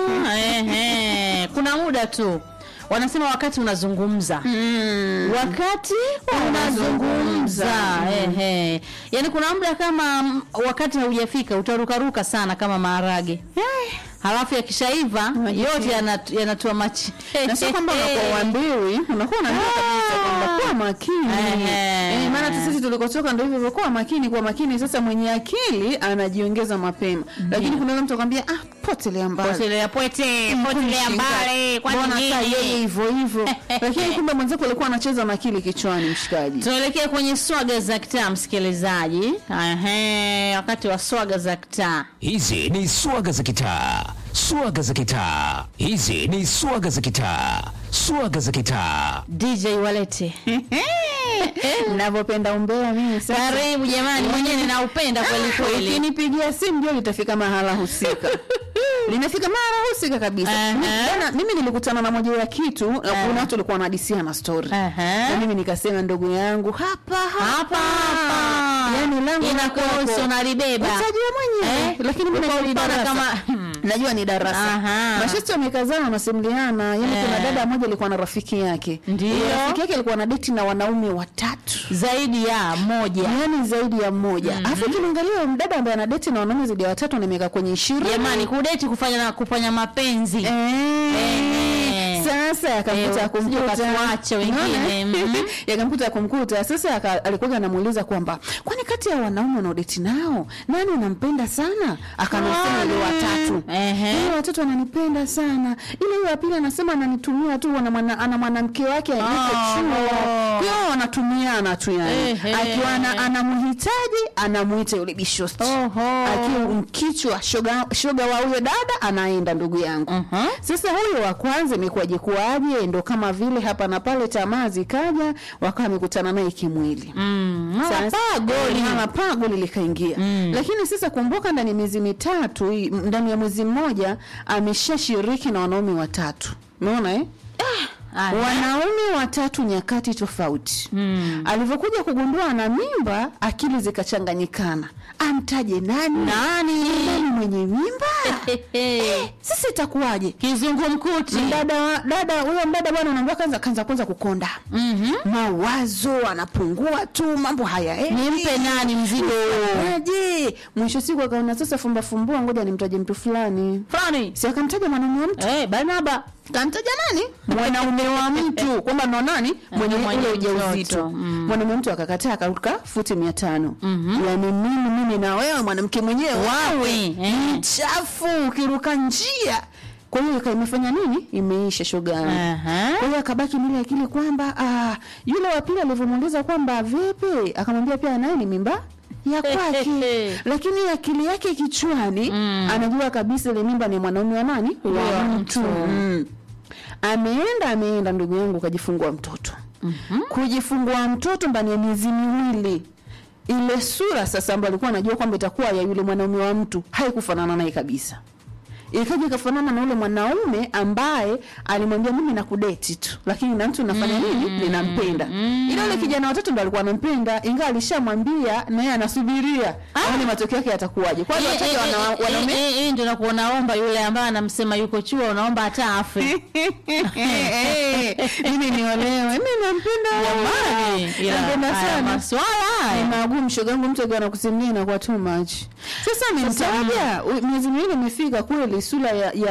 ehe. kuna muda tu wanasema wakati unazungumza Mm. wakati unazungumza ehe. yaani kuna muda kama mm, wakati haujafika utarukaruka sana kama maharage halafu yakishaiva Maji yote pia. yanat- yanatua machi na sio kwamba unakuwa uambiwi unakuwa unajua kabisa kwamba kuwa makini Ehe. eh, maana hata sisi tulikotoka ndio hivyo hivyo, kuwa makini kuwa makini sasa mwenye akili anajiongeza mapema lakini kuna yule mtu akwambia ah potelea mbali potelea pwete potelea Shinga. mbali kwani Mbona saa yeye nini hivyo hivyo lakini kumbe mwenzako alikuwa anacheza na akili kichwani mshikaji tunaelekea kwenye swaga za kitaa msikilizaji Ehe, wakati wa swaga za kitaa Hizi ni swaga za kitaa, swaga za kitaa. Hizi ni swaga za kitaa, swaga za kitaa. dj walete navyopenda umbea mimi sasa karibu jamani mwenyewe ninaupenda kweli kweli ukinipigia simu jua litafika mahala husika limefika mahala husika kabisa Aha. Mi- bwana, mimi nilikutana na moja ya kitu na kuna watu walikuwa wanadisia na story Aha. na mimi nikasema ndugu yangu hapa hapa hapa yani langu na inakuhusu kwako. unalibeba utajua mwenyewe Eh, lakini mimi uko najua ni ulipana darasa. kama- najua ni darasa Aha. mashesti wamekazana wanasimuliana yani kuna Eh. dada mmoja alikuwa na rafiki yake Ndio. Yule rafiki yake alikuwa na deti na wanaume watatu zaidi ya moja yani zaidi ya mmoja alafu ukimwangalia mdada ambaye ana deti na wanaume zaidi ya watatu na miaka kwenye ishirini jamani kudeti kufanya na kufanya mapenzi Eh, sasa yakamkuta Eh, ya kumkuta usije ukatuache wengine, Unaona? mhm. yakamkuta ya kumkuta sasa aka- alikuwa anamuuliza kwamba kwani kati ya wanaume wanaodeti nao nani unampenda sana akanasema ile watatu Ehe. ile watatu ananipenda sana ile hiyo ya pili anasema ananitumia tu ana mwana- ana mwanamke wake yuko Oh. chuo kwa hiyo wanatumiana tu yani Ehe. akiwa ana- anamhitaji anamuita yule bishosti Oho. akiwa mkichwa shoga, shoga wa huyo dada anaenda ndugu yangu Mhm. sasa huyo wa kwanza imekuwaje kuwaje ndo kama vile hapa na pale tamaa zikaja wakawa wamekutana naye kimwili Mm, Sasa- mapaa goli. Eh, mama paa goli likaingia Mm. lakini sasa kumbuka ndani ya miezi mitatu hii- ndani ya mwezi mmoja ameshashiriki na wanaume watatu umeona eh? Aya. wanaume watatu nyakati tofauti Mm. alivyokuja kugundua ana mimba akili zikachanganyikana amtaje nani Nani? nani mwenye mimba Hehe. sasa itakuwaje kizungumkuti dada wa- dada huyo mdada bwana unaambia kwanza kanza kwanza kukonda Mhm. mawazo anapungua tu mambo haya nimpe nani mzigo aje mwisho siku akaona sasa fumba fumbua ngoja nimtaje mtu fulani fulani si akamtaja mwanaume wa mtu Eh, barnaba kamtaja nani mwanaume wa mtu kwamba ndo nani mwenye mwenye ule mtoto. ujauzito Mm. mwanaume wa mtu akakataa akaruka futi mia tano yani mimi mimi na wewe mwanamke mwenyewe Wawi, eh. mchafu ukiruka njia kwa hiyo ika- imefanya nini imeisha shoga yangu. Aha. kwa hiyo akabaki mili akili kwamba ah, yule wa pili alivyomuuliza kwamba vipi akamwambia pia naye ni mimba ya kwake lakini akili yake kichwani Mm. anajua kabisa ile mimba ni mwanaume wa nani Wa wa mtu. mtu mm. ameenda ameenda ndugu yangu kajifungua mtoto mm-hmm. kujifungua mtoto ndani ya miezi miwili ile sura sasa ambayo alikuwa anajua kwamba itakuwa ya yule mwanaume wa mtu haikufanana naye kabisa ikaja ikafanana na ule mwanaume ambaye alimwambia mimi nakudeti tu lakini na mtu nafanya nini ninampenda ila ule kijana watatu ndo alikuwa anampenda ingawa alishamwambia na yeye anasubiria aone matokeo yake yatakuwaje kwanza Eh, wataja eh, wana- eh, wanaume eh, eh, ndio nakuwa naomba yule ambaye anamsema yuko chuo unaomba hata afe mimi niolewe mi nampenda Jamani, ila nampenda haya sana maswala ni haya magumu shogangu mtu akiwa anakusimulia inakuwa too much sasa amemtaja u- miezi miwili imefika kweli sura ya, ya